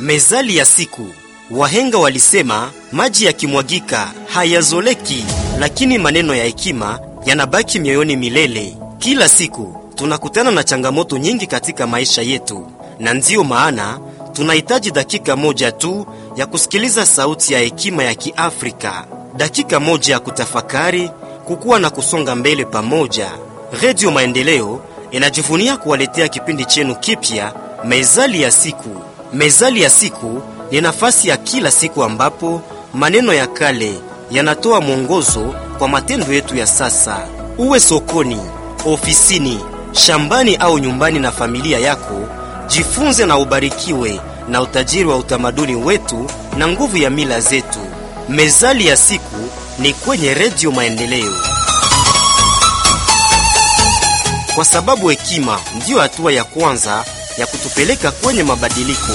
Mezali ya siku. Wahenga walisema maji yakimwagika hayazoleki, lakini maneno ya hekima yanabaki mioyoni milele. Kila siku tunakutana na changamoto nyingi katika maisha yetu, na ndiyo maana tunahitaji dakika moja tu ya kusikiliza sauti ya hekima ya Kiafrika, dakika moja ya kutafakari, kukua na kusonga mbele pamoja. Redio Maendeleo inajivunia kuwaletea kipindi chenu kipya, Mezali ya siku. Mezali ya siku ni nafasi ya kila siku ambapo maneno ya kale yanatoa mwongozo kwa matendo yetu ya sasa. Uwe sokoni, ofisini, shambani au nyumbani na familia yako, jifunze na ubarikiwe na utajiri wa utamaduni wetu na nguvu ya mila zetu. Mezali ya siku ni kwenye Redio Maendeleo, kwa sababu hekima ndiyo hatua ya kwanza ya kutupeleka kwenye mabadiliko.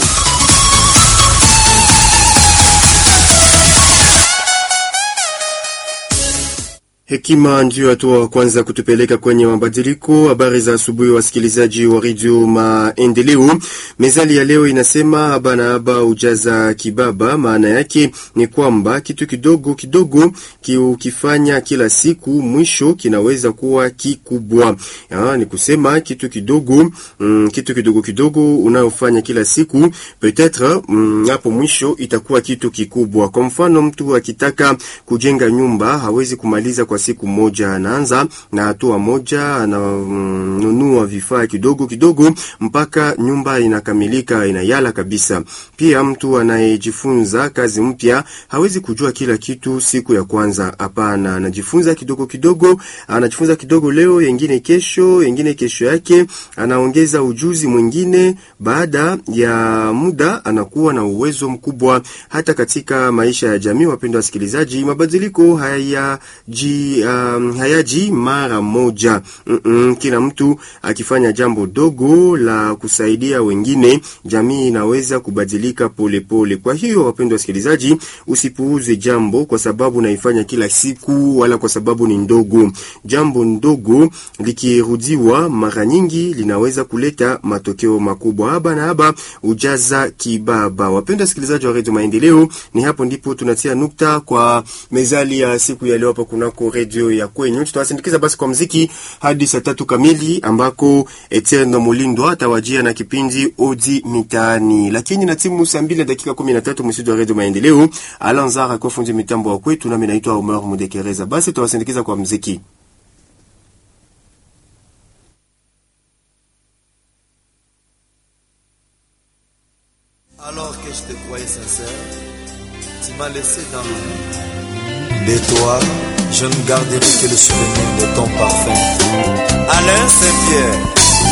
Hekima ndiyo hatua wa kwanza kutupeleka kwenye mabadiliko. Habari za asubuhi, wasikilizaji wa redio Maendeleo. Mezali ya leo inasema haba na haba ujaza kibaba. Maana yake ni kwamba kitu kidogo kidogo kiukifanya kila siku, mwisho kinaweza kuwa kikubwa. Ya, ni kusema kitu kidogo mm, kitu kidogo kidogo unayofanya kila siku peut-etre mm, hapo mwisho itakuwa kitu kikubwa. Kwa mfano, mtu akitaka kujenga nyumba hawezi kumaliza kwa siku moja anaanza na hatua moja, ananunua vifaa kidogo kidogo mpaka nyumba inakamilika inayala kabisa. Pia mtu anayejifunza kazi mpya hawezi kujua kila kitu siku ya kwanza. Hapana, anajifunza kidogo kidogo, anajifunza kidogo leo, yengine kesho, yengine kesho yake, anaongeza ujuzi mwingine. Baada ya muda anakuwa na uwezo mkubwa hata katika maisha ya jamii. Wapendwa wasikilizaji, mabadiliko hayaji Um, hayaji mara moja. Mm -mm, kila mtu akifanya jambo dogo la kusaidia wengine, jamii inaweza kubadilika polepole pole. Kwa hiyo wapendwa wasikilizaji, usipuuze jambo kwa sababu naifanya kila siku wala kwa sababu ni ndogo. Jambo ndogo likirudiwa mara nyingi linaweza kuleta matokeo makubwa. Haba na haba ujaza kibaba. Wapendwa wasikilizaji wa Radio Maendeleo, ni hapo ndipo tunatia nukta kwa mezali ya siku ya leo hapa kunako redio ya kwenyu. Tutawasindikiza basi kwa mziki hadi saa tatu kamili ambako Etienne Mulindwa atawajia na kipindi Odi Mitaani, lakini na timu saa mbili na dakika kumi na tatu msidu wa redio Maendeleo. Alanzara akiwa fundi mitambo wa kwetu, nami naitwa Omer Mudekereza. Basi tutawasindikiza kwa mziki. Alors que je te croyais sincère, tu m'as laissé dans de toi, je ne garderai que le souvenir de ton parfum. Alain Saint-Pierre.